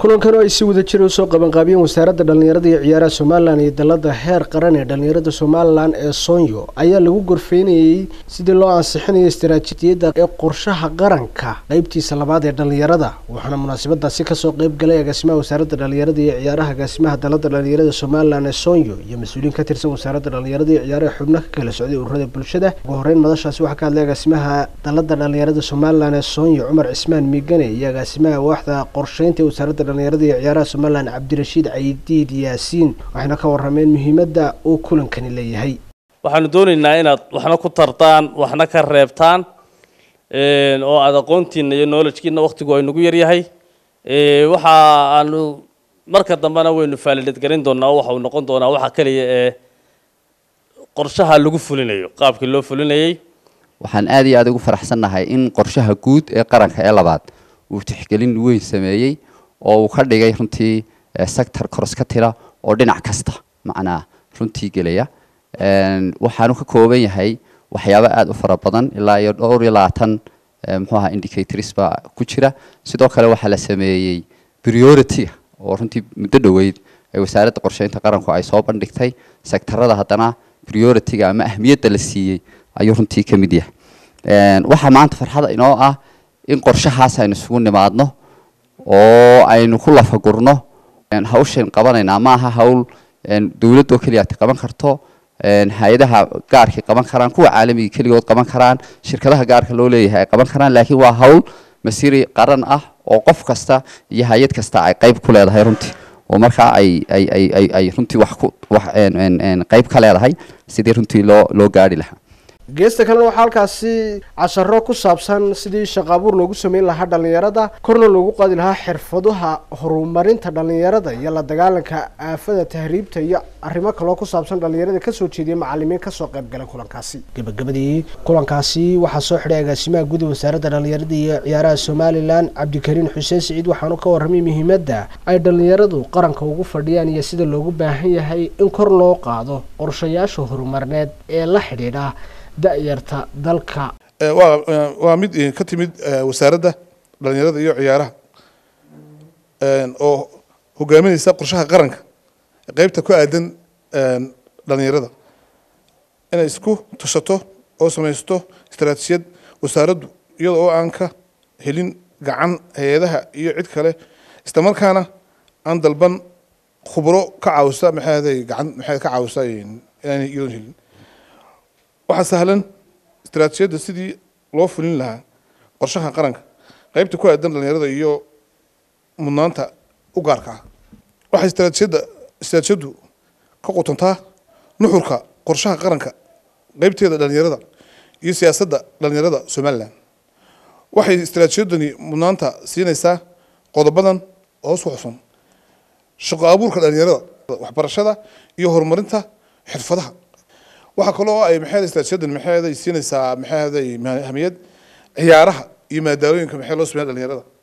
kulankan oo ay si wada jira usoo qabanqaabiyeen wasaaradda dhallinyarada iyo ciyaaraha somalilan iyo dalada heer qaran ee dhallinyarada somalilan ee soonyo ayaa lagu gorfeynayey sidii loo ansixinayo istaraatiijiyadda ee qorshaha qaranka qeybtiisa labaad ee dhallinyarada waxaana munaasabadaasi kasoo qeyb galay agaasimaha wasaaradda dhallinyarada iyo ciyaaraha agaasimaha dalada dhallinyarada somalilan ee soonyo iyo mas-uuliyiin ka tirsan wasaaradda dhallinyarada iyo ciyaaraha xubno ka kala socday ururada bulshada ugu horeyn madashaasi waxaa ka hadlay agaasimaha dalada dhallinyarada somalilan ee soonyo cumar cismaan miigane iyo agaasimaha waaxda qorsheynta ee wasaaradda dhallinyarada iyo ciyaaraha somalilan cabdirashiid caydiid yaasiin waxayna ka warameen muhiimadda uu kulankani leeyahay waxaanu doonaynaa inaad waxna ku tartaan waxna ka reebtaan oo aada aqoontiina iyo knowledgekiina waktigu ay nagu yaryahay waxa aanu marka dambena waynu faalidadgarin doonaa oo waxa uu noqon doonaa waxa keliya ee qorshaha lagu fulinayo qaabkii loo fulinayay waxaan aad iyo aad ugu faraxsannahay in qorshaha guud ee qaranka ee labaad uu tixgelin weyn sameeyey oo uu ka dhigay runtii sector koros ka tira oo dhinac kasta macnaa runtii gelaya waxaanu ka kooban yahay waxyaabo aada u fara badan ilaa iyo dhowr iyo labaatan muxuu ahaa indicators baa ku jira sidoo kale waxaa la sameeyey priority-ga oo runtii muddo dhoweyd ee wasaaradda qorsheynta qaranku ay soo bandhigtay sectarada haddana priority-ga ama ahmiyadda la siiyey ayuu runtii ka mid yahay waxaa maanta farxada inoo ah in qorshahaas aynu isugu nimaadno oo aynu ku lafagurno hawshan qabanaynaa ma aha hawl dowladoo keliya ati qaban karto hay-adaha gaarkay qaban karaan kuwa caalamiga keligood qaban karaan shirkadaha gaarka loo leeyahay ay qaban karaan laakiin waa hawl masiri qaran ah oo qof kasta iyo hay-ad kasta ay qayb ku leedahay runtii oo markaa ay ay ay ay ay runtii wax ku wax qayb ka leedahay sidii runtii loo loo gaari lahaa geesta kalena waxaa halkaasi casharo ku saabsan sidii shaqo abuur loogu sameyn lahaa dhallinyarada korna loogu qaadi lahaa xirfaduha horumarinta dhallinyarada iyo la dagaalanka aafada tahriibta iyo arrimo kaloo ku saabsan dhallinyarada kasoo jeediyay macalimiin kasoo qayb galay kulankaasi gabagabadii kulankaasi waxaa soo xidhay agaasimaha guud wasaaradda dhallinyarada iyo ciyaaraha somalilan cabdikariin xuseen siciid waxaanu ka warramay muhiimadda ay dhallinyaradu qaranka ugu fadhiyaan iyo sida loogu baahan yahay in kor loo qaado qorshayaasha horumarneed ee la xidhiidha da-yarta dalka waa waa mid ka timid wasaaradda dhalinyarada iyo ciyaaraha oo hogaaminaysa qorshaha qaranka qeybta ku aadan dhalinyarada inay isku tashato oo samaysto istaraatiijiyad wasaaraddu iyada oo aan ka helin gacan hay-adaha iyo cid kale isla markaana aan dalban khubro ka caawisa maxaaday gacan maxay ka caawisa inaanay iyadoon helin waxaa sahlan istaraatiijiyadda sidii loo fulin lahaa qorshaha qaranka qeybta ku aadan dhalinyarada iyo mudnaanta u gaarka ah waxay istaraatiijiyadda istaraatiijiyaddu ka qutantaa nuxurka qorshaha qaranka qeybteeda dhalinyarada iyo siyaasadda dhalinyarada somalilan waxay istaraatiijiyaddani mudnaanta siinaysaa qodobadan hoos ku xusan shaqo abuurka dhalinyarada waxbarashada iyo horumarinta xirfadaha waxaa kaloo ay maxay istaraatiijiyadan maxay siinaysaa maxay hamiyad ciyaaraha iyo maadaalooyinka maxay loo sameeya dhalinyarada